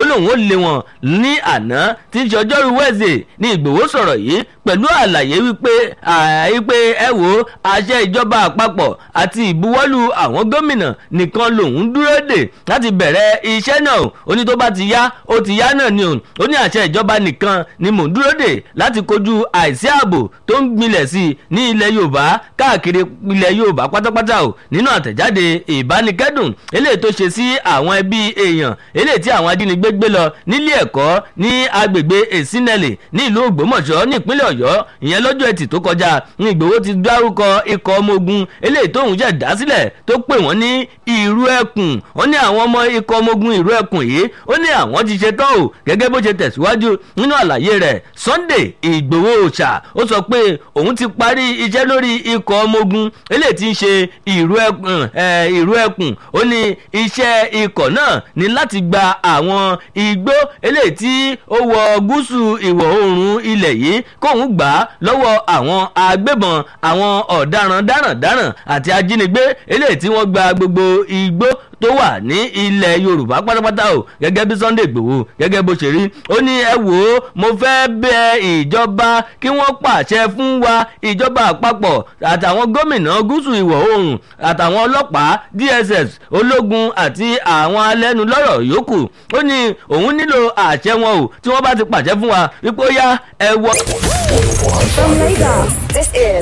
lòun ó lé wọn ní àná tí í ṣe ọjọ́rú wẹ́ẹ̀sì ní ìgbòho sọ̀rọ̀ yìí pẹ̀lú àlàyé wípé wípé ẹ wò àṣẹ ìjọba àpapọ̀ àti ìbuwọ́lù àwọn gómìnà nìkan lòun dúró dè láti bẹ̀rẹ̀ iṣẹ́ náà ó ní tó bá ti yá ó ti yá náà ni òun ó ní àṣẹ ìjọba nìkan ni mò ń dúró dè láti kojú àìsí ààbò tó ń gbilẹ̀ sí i ní ilẹ̀ yorùbá káàkiri ilẹ̀ yorùbá pátápátá o nínú àtẹ̀jáde ìbánikẹ́dùn eléyìí tó ṣe sí àwọn ẹbí èèyàn eléyìí tí àwọn ajínigbé gbé lọ nílé ẹ̀kọ́ ní agbègbè èsínẹ́lì ní ìlú ògbómọ̀ṣọ́ ní ìpínlẹ̀ ọ̀yọ́ ìyẹn lọ́jọ́ ẹtì tó kọjá ní ìgbòho ti dárúkọ ikọ̀ ọmọ ogun eléyìí tóun jẹ́ dásílẹ̀ tó pè wọ́n ní ìrú ẹkùn ó ní àwọn ọmọ ikọ̀ ọmọ ogun ìrú ẹkùn yìí ó ní àwọn ti ṣe tán o gẹ́gẹ́ bó ṣe tẹ̀síwájú nínú àlàyé rẹ̀ sunday ìgbòho ṣà ó sọ pé òun ti parí iṣẹ́ lórí ikọ̀ ọmọ ogun eléyìí ti ń ṣe ìrú ẹkùn ìrú ẹkùn ó ní iṣẹ́ ikọ̀ náà ní láti gba àwọn igbó eléyìí tí ó wọ gúúsù ìwọ̀ oòrùn ilẹ̀ yìí kóun gbà á lọ́wọ́ àwọn agbébọn àwọn ọ̀daràn dáràndáràn àti ajínigbé eléyìí tí wọ́n gba gbogbo igbó tó wà ní ilẹ̀ yorùbá pátápátá o gẹ́gẹ́ bí sunday gbòho gẹ́gẹ́ bó ṣe rí ó ní ẹ wò ó mo fẹ́ bẹ ìjọba kí wọ́n pàṣẹ fún wa ìjọba àpapọ̀ àtàwọn gómìnà gúúsù ìwọ̀ oòrùn àtàwọn ọlọ́pàá dss ológun àti àwọn alẹ́nulọ́rọ̀ yòókù ó ní òun nílò àṣẹ wọn o tí wọ́n bá ti pàṣẹ fún wa wípé ó yá ẹ wọ. From Lagos, this is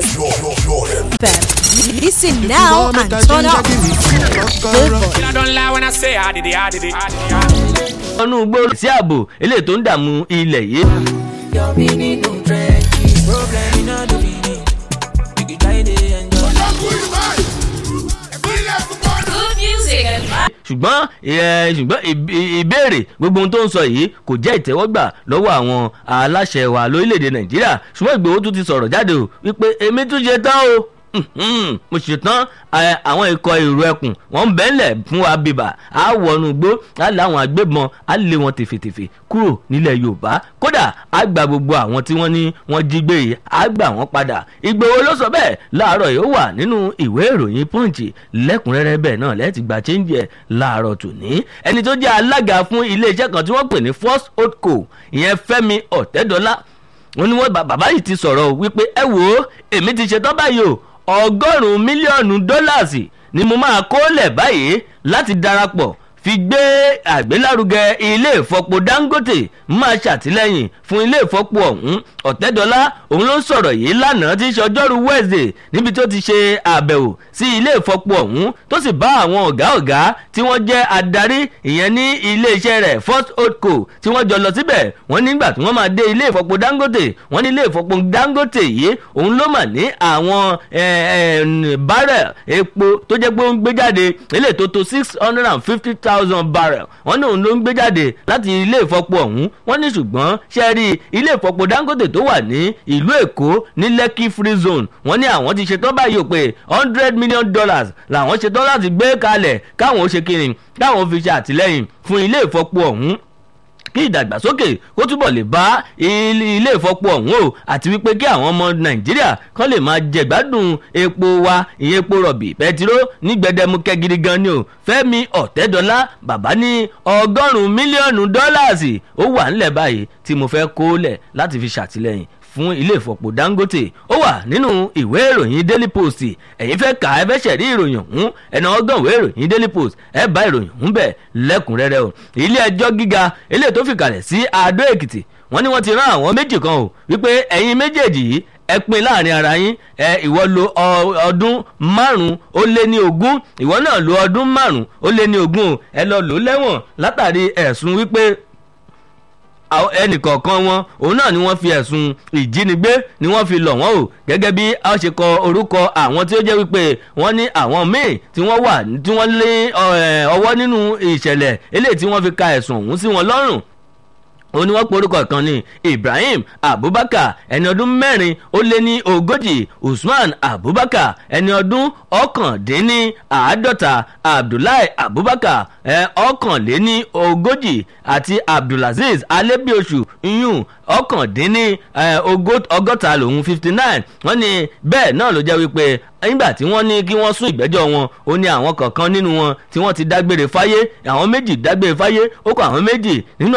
Listen now and turn up. I don't lie when I say I did it, I did it. I did it. ọnù gbòòrò sí ààbò eléyìí tó ń dààmú ilẹ̀ yìí. Good music and ṣùgbọ́n ẹ, ṣùgbọ́n ìb- ìbéèrè gbogbo ohun tó ń sọ yìí kò jẹ́ ìtẹ́wọ́gbà lọ́wọ́ àwọn aláṣẹ wa lórílẹ̀‐èdè nàìjíríà ṣùgbọ́n ìgbòho tún ti sọ̀rọ̀ jáde o wípé èmi tún ṣe tán o Mhm, mo ṣe tán ẹ, àwọn ikọ̀ èrò ẹkùn wọ́n ń bẹ́ńlẹ̀ fún wa bíbà á wọnú igbó á lé àwọn agbébọn á lé wọn tèfètèfè kúrò nílẹ̀ yorùbá kódà á gba gbogbo àwọn tí wọ́n ní wọ́n jí gbé yìí á gbà wọ́n padà ìgbòho ló sọ bẹ́ẹ̀ láàárọ̀ yìí ó wà nínú ìwé ìròyìn punch lẹ́kùnrẹ́rẹ́ bẹ́ẹ̀ náà lẹ́ẹ̀tì gba change ẹ̀ láàárọ̀ tòní ẹni tó jẹ́ alága fún iléeṣẹ́ kan tí wọ́n pè ní first holdco ìyẹn fẹ́mi ọ̀tẹ́dọ́lá wọn ni wọn bàbá yìí ti sọ̀rọ̀ o wípé ẹ wò ó èmi ti ṣetán báyìí o ọgọ́rùn-ún mílíọ̀nù dọ́làsì ni mo máa kó lẹ̀ báyìí láti darapọ̀ fi gbé àgbélárugẹ ilé ìfọpo dangote máa ṣàtìlẹ́yìn fún ilé ìfọpo ọ̀hún ọ̀tẹ́dọ́lá òun ló ń sọ̀rọ̀ yìí lánàá tí í ṣe ọjọ́rú wednesday níbi tó ti ṣe àbẹ̀wò sí ilé ìfọpo ọ̀hún tó sì bá àwọn ọ̀gá ọ̀gá tí wọ́n jẹ́ adarí ìyẹn ní iléeṣẹ́ rẹ̀ first holdco tí wọ́n jọ lọ síbẹ̀ wọ́n nígbà tí wọ́n máa dé ilé ìfọpo dangote wọ́n ní ilé ìfọpo dangote yìí òun ló mà ní àwọn barrel epo tó jẹ́ pé ó ń gbé jáde ilé tó tó six hundred and fifty thousand barrel wọ́n ní òun ló ń gbé jáde láti ilé ìfọpo ọ̀hún wọ́n ní ṣùgbọ́n ṣe rí ilé ìfọpo dangote tó wà ní ìlú èkó ní lekki free zone wọ́n ní àwọn ti ṣetán báyìí ò pé hundred million dollars làwọn ṣetán láti gbé kalẹ̀ káwọn ó ṣe kiri káwọn fi ṣe àtìlẹ́yìn fún ilé ìfọpo ọ̀hún kí ìdàgbàsókè kó túbọ̀ lè bá ilé ìfọpo ọ̀hún o àti wípé kí àwọn ọmọ nàìjíríà kan lè máa jẹ̀gbádùn epo wa ìyẹn epo rọ̀bì pẹtiró ní gbẹdẹmukẹ gidi gan ni o fẹ́mi ọ̀tẹ́dọ́lá bàbá ní ọgọ́rùn-ún mílíọ̀nù dọ́làsì ó wà ńlẹ̀ báyìí tí mo fẹ́ kó lẹ̀ láti fi ṣàtìlẹ́yìn fún ilé ìfọ̀pọ̀ dangote ó wà nínú ìwé ìròyìn daily post ẹ̀yin fẹ́ kà ẹ fẹ́ ṣẹ̀rí ìròyìn ọ̀hún ẹ̀nà ọgọ́n ìwé ìròyìn daily post ẹ bá ìròyìn ọ̀hún bẹ̀ lẹ́kùnrẹ́rẹ́ o ilé ẹjọ́ gíga eléyìí tó fìkàlẹ̀ sí adó èkìtì wọ́n ní wọ́n ti rán àwọn méjì kan o wípé ẹ̀yin méjèèjì yìí ẹ pin láàrin ara yín ẹ ìwọ lo ọdún márùn ó lé ní ogún ìwọ náà lo ọdún márùn ó lé ní ogún o ẹ lọ lò ó lẹ́wọ̀n látàrí ẹ̀sùn wípé ẹnìkọ̀ọ̀kan wọn òun náà ni wọ́n fi ẹ̀sùn ìjínigbé ni wọ́n fi lọ̀ wọ́n o gẹ́gẹ́ bí a ṣe kọ orúkọ àwọn tí ó jẹ́ wípé wọ́n ní àwọn míì tí wọ́n wà tí wọ́n lé ọwọ́ nínú ìṣẹ̀lẹ̀ eléyìí tí wọ́n fi ka ẹ̀sùn ọ̀hún sí wọn lọ́rùn ó ní wọ́n porúkọ kan ní ibrahim abubakar ẹni ọdún mẹ́rin ó lé ní ogójì usman abubakar ẹni ọdún ọ̀kàndínní àádọ́ta abdullahi abubakar ọ̀kànléní ogójì àti abdulaziz alebiosu iyun ọ̀kàndínní ọgọ́ta lòun fifty nine wọ́n ní bẹ́ẹ̀ náà ló jẹ́ wípé nígbà tí wọ́n ní kí wọ́n sún ìgbẹ́jọ́ wọn ó ní àwọn kọ̀ọ̀kan nínú wọn tí wọ́n ti dágbére fáyé àwọn méjì dágbére fáyé ó kọ àwọn méjì nínú